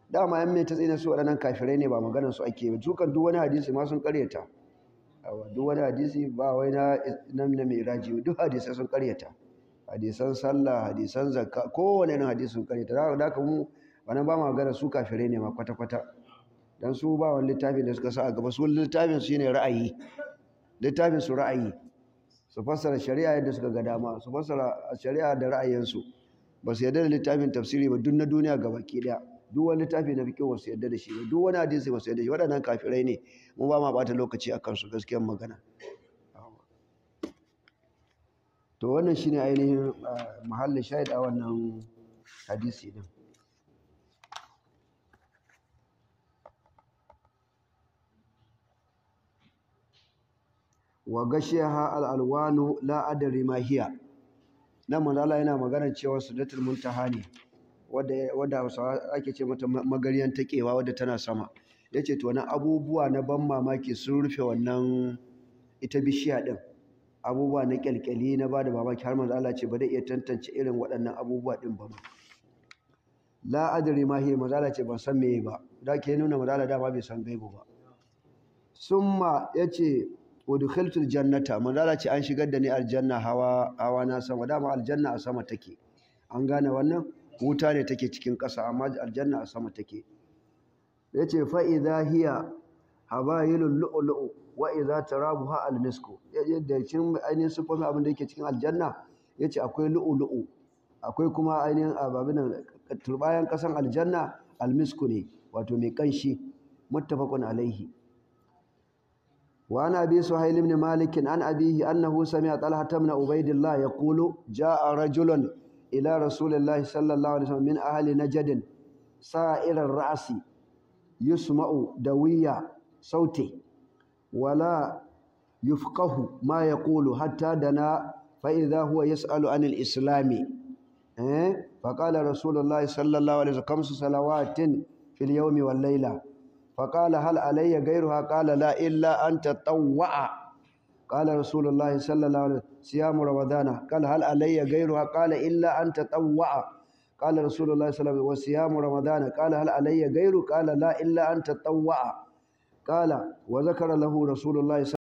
dama yan mai ta tsina su waɗannan kafirai ne ba maganar su ake ba su kan duk wani hadisi ma sun karyata duk wani hadisi ba wai na na mai raji duk hadisai sun karyata hadisan sallah hadisan zakka kowane irin hadisi sun karyata da haka mu wannan ba magana su kafirai ne ma kwata kwata dan su ba wani littafin da suka sa a gaba su littafin su ne ra'ayi littafin su ra'ayi su fassara shari'a yadda suka ga dama su fassara shari'a da ra'ayinsu ba su yarda da littafin tafsiri ba duk na duniya gabaki daya duk wani littafi na fiƙe wasu yadda da shi ba duk wani hadisi ba su yadda shi waɗannan kafirai ne mu ba ma ɓata lokaci a kansu gaskiyar magana to wannan shi ne ainihin mahallin shahid a wannan hadisi din wa gashiyaha al'alwanu la adari ma hiya nan manzala yana magana cewa sudatul muntaha ne wadda hausawa ake ce mata magaryan taƙewa wadda tana sama ya ce to abubuwa na ban mamaki sun rufe wannan ita bishiya ɗin abubuwa na ƙyalƙyali na ba da mamaki har manzo Allah ce ba zai iya tantance irin waɗannan abubuwa ɗin ba la adri ma hiya manzo Allah ce ban san meye ba da ke nuna manzo Allah dama bai san gaibu ba summa yace udkhiltul jannata manzo Allah ce an shigar da ni aljanna hawa hawa na sama dama aljanna a sama take an gane wannan wuta ne take cikin ƙasa amma aljanna a sama take ya ce fa'iza hiya habayilun lu'ulu'u wa iza tarabuha almisku yadda cikin ainihin sufofin abin da yake cikin aljanna ya ce akwai lu'ulu'u akwai kuma ainihin ababin turbayan ƙasan aljanna almisku ne wato mai ƙanshi muttafaqun alaihi wa ana bi suhail ibn malik an abihi annahu sami'a talha ibn ubaidillah yaqulu ja'a rajulun إلى رسول الله صلى الله عليه وسلم من أهل نجد سائر الرأس يسمع دوية صوته ولا يفقه ما يقول حتى دنا فإذا هو يسأل عن الإسلام فقال رسول الله صلى الله عليه وسلم خمس صلوات في اليوم والليلة فقال هل علي غيرها قال لا إلا أن تطوع قال رسول الله صلى الله عليه وسلم صيام رمضان قال هل علي غيرها قال إلا أن تطوع قال رسول الله صلى الله عليه وسلم وصيام رمضان قال هل علي غيره قال لا إلا أن تطوع قال وذكر له رسول الله